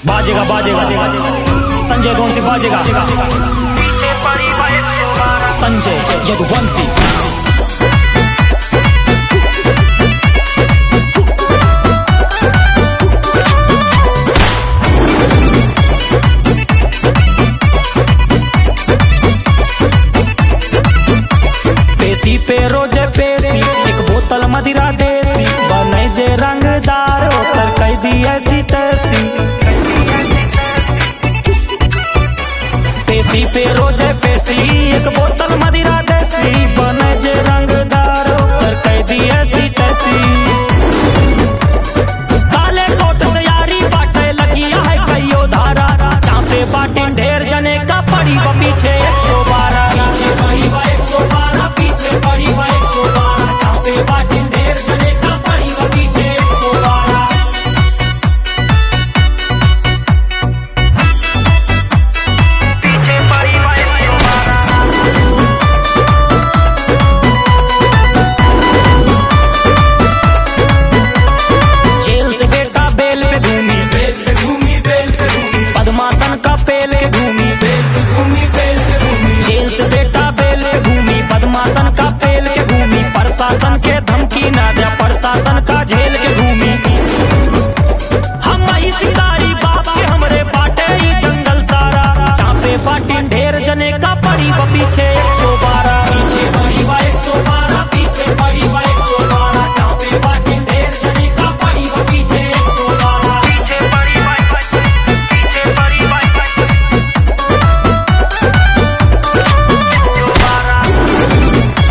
बाजेगा बाजेगा संजय कौन सी बाजेगा संजय यदुवंशी पेशी पे रोजे पेशी एक बोतल मदिरा देसी बने जे रंगदार ओकर कह दी ऐसी तैसी पेशी पे रोजे पेशी एक बोतल मदिरा देसी बने जे रंगदार ओकर कह दी ऐसी तैसी काले कोट से यारी बाटे लगी है कईयो धारा चापे बाटे ढेर जने का पड़ी व पीछे एक सौ बारह पीछे पड़ी व एक सौ बारह पीछे पड़ी व एक सौ बारह चापे बाटे ढेर जने का पड़ी व पीछे एक सौ बारह पीछे पड़ी व एक सौ बारह जेल से बेटा बेल पे घूमी बेल पे घूमी बेल पे घूमी पद्मासन का पेल के घूमी बेल पे घूमी बेल पे घूमी जेल से बेटा बेल पे घूमी पद्मासन का पेल के घूमी प्रशासन के धमकी ना दे प्रशासन का झेल के घूमी हम ही शिकारी बाप के हमरे बाटे ही जंगल सारा चापे बाटी ढेर जने का पड़ी व पीछे एक सौ बारह पीछे पड़ी व एक सौ बारह पीछे पड़ी व एक सौ बारह चापे बाटी ढेर जने का पड़ी व पीछे एक सौ बारह पीछे पड़ी व पीछे पड़ी व सौ बारह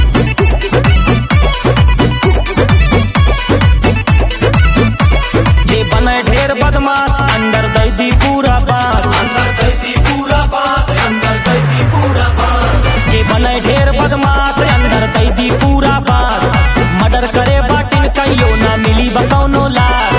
जे बने ढेर बदमाश अंदर दै दी पूरा बास अंदर दै दी पूरा बास अंदर दै दी पूरा बास जे बने ढेर बदमाश अंदर दै दी पूरा बास मर्डर करे बाटिन कहियो ना मिली बकौनो लाश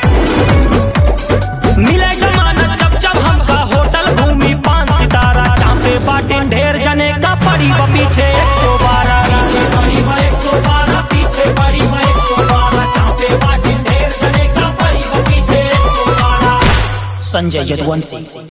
मिले जमानत जब जब हमका होटल घूमी पान सितारा चापे बाटिन ढेर जने का पड़ी व पीछे एक सौ बारह पीछे पड़ी व एक सौ बारह पीछे पड़ी व एक सौ बारह चापे बाटिन ढेर जने का पड़ी व पीछे एक सौ बारह संजय यदुवंशी